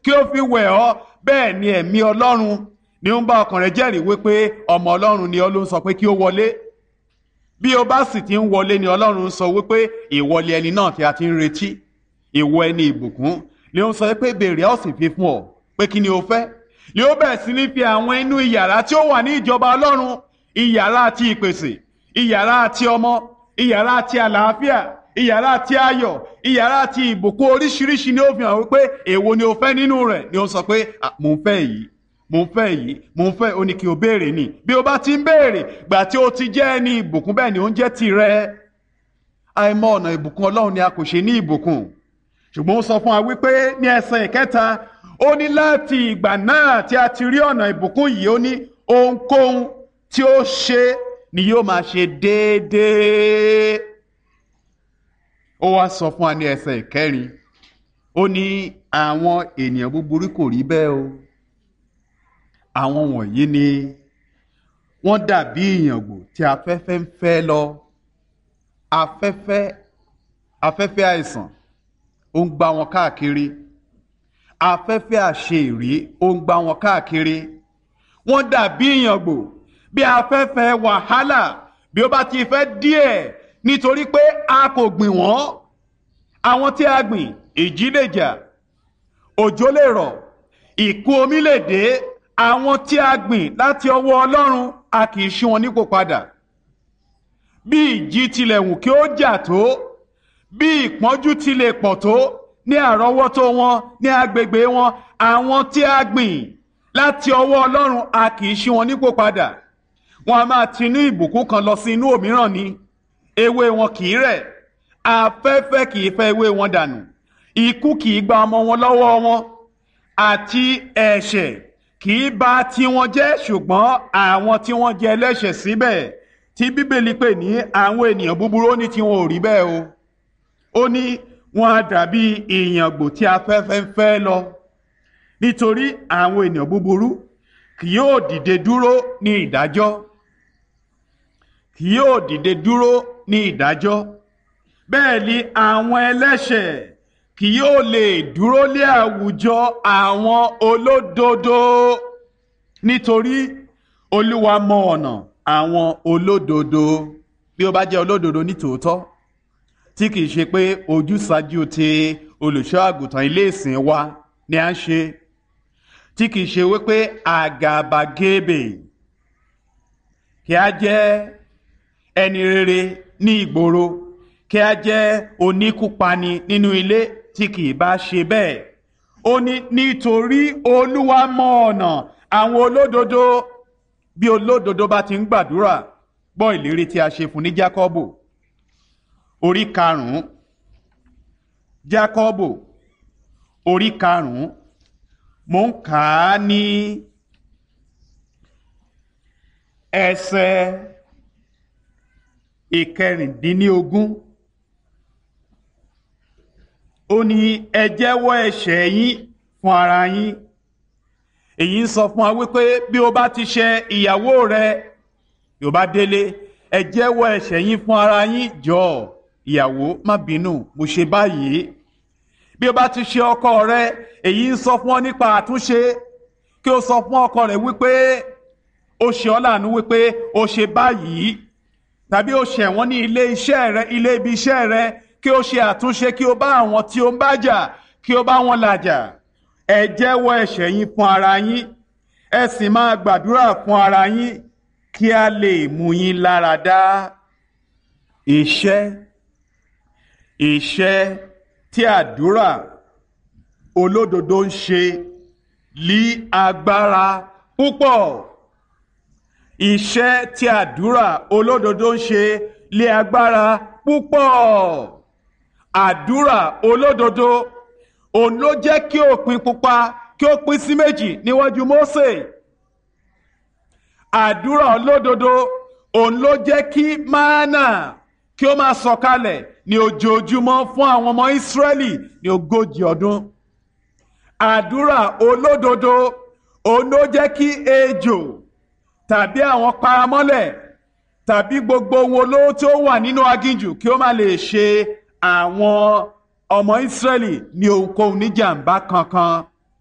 kí ó fi wẹ̀ ọ́ bẹ́ẹ̀ ni ẹ̀mí ọlọ́run ni ó ń bá ọkàn rẹ jẹ́rìí wípé ọmọ ọlọ́run ni ọlọ́run sọ pé kí ó wọlé bí o bá sì ti ń wọlé ni ọlọ́run sọ wípé ìwọlé ẹni náà tí a ti ń retí ìwọ ẹni ìbùkún ni ó ń sọ pé béèrè ó sì fi fún ọ pé kí ni o fẹ́ ni ó bẹ̀rẹ̀ sí ní fi àwọn inú ìyàrá tí ó wà ní ìjọba ọlọ́run ìyàrá ti ìpèsè ìyàrá ti ọmọ ìyàrá ti àlàáfíà ìyàrá ti ayọ̀ ìyàrá ti ìbùkún oríṣiríṣi ni ó fi hàn wípé èwo ni o fẹ́ nínú rẹ̀ ni ó sọ pé mò ń fẹ́ èyí mò ń fẹ́ èyí mò ń fẹ́ ó ní kí o béèrè ni bí o bá ti ń béèrè gbà tí o ti jẹ́ ẹni ìbùkún bẹ́ẹ̀ ni ó ń jẹ́ tirẹ̀ àìmọ̀ ọ̀nà ìbùkún ọlọ́run ni a kò ṣe ní ìbùkún ṣùgbọ́n ó sọ fún wa wípé ní ẹsẹ̀ ìkẹta ó ní láti ìgbà náà tí a ti rí ọ̀nà ìbùkún yìí ó ní ohunkóhun tí ó ṣe ni yóò máa ṣe déédéé ó wá sọ fún wa ní ẹsẹ̀ ìkẹrin ó ní àwọn ènìyàn búburú kò rí bẹ́ẹ̀ o àwọn wọ̀nyí ni wọ́n dàbí ìyàngbò tí afẹ́fẹ́ ń fẹ́ lọ afẹ́fẹ́ afẹ́fẹ́ àìsàn ó ń gbá wọn káàkiri afẹ́fẹ́ àṣeèrí ó ń gbá wọn káàkiri wọ́n dàbí ìyàngbò bí afẹ́fẹ́ wàhálà bí ó bá ti fẹ́ díẹ̀ nítorí pé a kò gbìn wọ́n àwọn tí a gbìn ìjì lè jà òjò lè rọ̀ ìkún omi lè dé àwọn tí a gbìn láti ọwọ́ Ọlọ́run a kì í ṣí wọn nípò padà bí ìjì tilẹ̀ wù kí ó jà tó bí ìpọ́njú tilẹ̀ pọ̀ tó ní àrọ́wọ́tó wọn ní agbègbè wọn àwọn tí a gbìn láti ọwọ́ Ọlọ́run a kì í ṣí wọn nípò padà wọn a máa tinú ìbùkún kan lọ sí inú òmíràn ni ewé wọn kì í rẹ̀ afẹ́fẹ́ kì í fẹ́ ewé wọn dànù ikú kì í gba ọmọ wọn lọ́wọ́ wọn àti ẹ̀ṣẹ̀ kì í bà tiwọn jẹ́ ṣùgbọ́n àwọn tí wọ́n jẹ́ ẹlẹ́ṣẹ̀ síbẹ̀ tí bíbélì pè ní àwọn ènìyàn búburú ó ní tiwọn ò rí bẹ́ẹ̀ o ó ní wọn á dàbí ìyàngbò tí afẹ́fẹ́ ń fẹ́ lọ nítorí àwọn ènìyàn búburú kì yóò dìde dúró ní ìdájọ́ kì yóò dìde dúró ní ìdájọ́ bẹ́ẹ̀ ni àwọn ẹlẹ́ṣẹ̀ kì yóò lè dúró lé àwùjọ àwọn olódodo nítorí olúwa mọ ọ̀nà àwọn olódodo bí ó bá jẹ́ olódodo ní tòótọ́ tí kìí ṣe pé ojúsàájú ti olùṣọ́ àgùntàn ilé ìsìn wa ni à ń ṣe tí kìí ṣe wípé àgàbàgebè kí a jẹ́ ẹni rere ní ìgboro kí a jẹ́ oníkúpani nínú ilé tí kì í bá ṣe bẹ́ẹ̀ ó ní nítorí olúwa mọ ọ̀nà àwọn olódodo bí olódodo bá ti ń gbàdúrà gbọ́ ìlérí tí a ṣe fún ní jákọ́bù orí karùn-ún jákọ́bù orí karùn-ún mò ń kà á ní ẹsẹ̀ ìkẹrìndínlógún ó ní ẹ jẹ́wọ́ ẹ̀ṣẹ̀ yín fún ara yín èyí ń sọ fún wa wípé bí o bá ti ṣe ìyàwó rẹ yóò bá délé ẹ jẹ́wọ́ ẹ̀ṣẹ̀ yín fún ara yín jọ ìyàwó má bínú mo ṣe báyìí bí o bá ti ṣe ọkọ rẹ èyí ń sọ fún ọ nípa àtúnṣe kí o sọ fún ọkọ rẹ wípé o ṣe ọ́ láàánú wípé o ṣe báyìí tàbí o ṣẹ̀wọ́n ní ilé iṣẹ́ rẹ ilé ibi iṣẹ́ rẹ kí o ṣe àtúnṣe kí o bá àwọn tí o ń bá jà kí o bá wọn làjà ẹ jẹ́wọ́ ẹ̀ṣẹ̀ yín fún ara yín ẹ sì máa gbàdúrà fún ara yín kí a lè mú yín lára dá iṣẹ́ iṣẹ́ tí àdúrà olódodo ń ṣe lí agbára púpọ̀ iṣẹ́ tí àdúrà olódodo ń ṣe lé agbára púpọ̀ àdúrà olódodo òun ló jẹ́ kí òpin pupa kí ó pín sí méjì níwájú Mósè àdúrà olódodo òun ló jẹ́ kí mánà kí ó máa sọ̀kalẹ̀ ní ojoojúmọ́ fún àwọn ọmọ Ísírẹ́lì ní ogójì ọdún àdúrà olódodo òun ló jẹ́ kí ejò tàbí àwọn paramọ́lẹ̀ tàbí gbogbo ohun olówó tí ó wà nínú aginjù kí ó má lè ṣe àwọn ọmọ Ísírẹ́lì ní ohunkóhun níjàmbá kankan